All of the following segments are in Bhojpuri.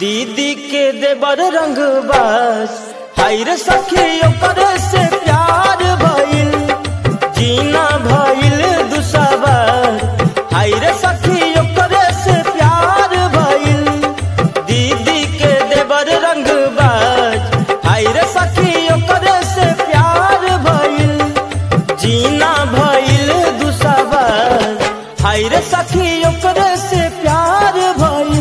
दीदी के देवर रंगबाज हाय रे सखी ओकर से प्यार भइल जीना भइल दुसवार हाय रे सखी ओकर से प्यार भइल दीदी के देवर रंगबाज हाय रे सखी ओकर से प्यार भइल जीना भइल दुसवार हाय रे सखी ओकर से प्यार भइल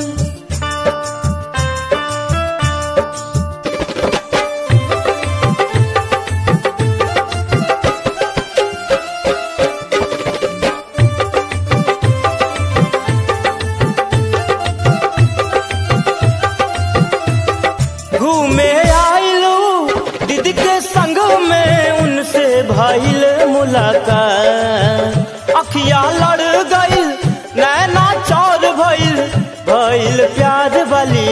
घूमे आइलू दीदी के संग में उनसे भइल मुलाकात अखिया लड़ गइल नैना चौर भइल भइल प्यार वाली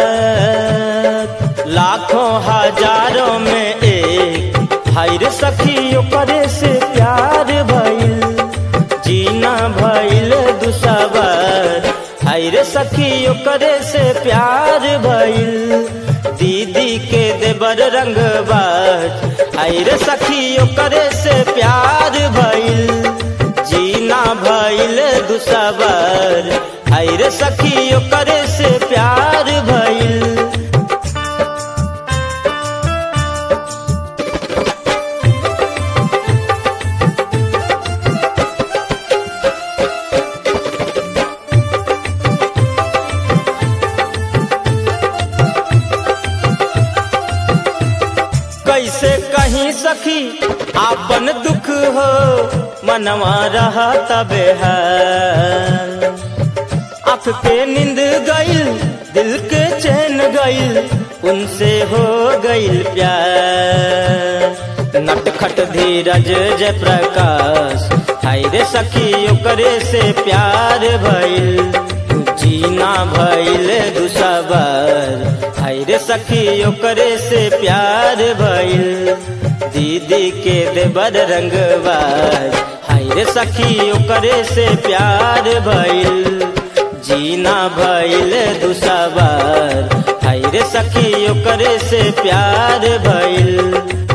बात लाखों हजारों में एक हाय रे सखी ओकरे से प्यार भइल जीना भइल दुसवार हाय रे सखी ओकरे से प्यार भइल दीदी के देवर रंगबाज हाय रे सखी ओकरे से प्यार भइल जीना भइल दुसवार हाय रे सखी ओकरे से प्यार भइल कैसे कहीं सखी आपन दुख हो मनवा रहा तबे है आँख के नींद गइल दिल के चैन गइल उनसे हो गइल प्यार नटखट धीरज जय प्रकाश हाय रे सखी ओकरे से प्यार भइल जीना भइल दुसवार हाय रे सखी ओकरे से प्यार भइल दीदी के देवर रंगबाज हाय रे सखी ओकरे से प्यार भइल जीना भइल दुसवार हाय रे सखी ओकरे से प्यार भइल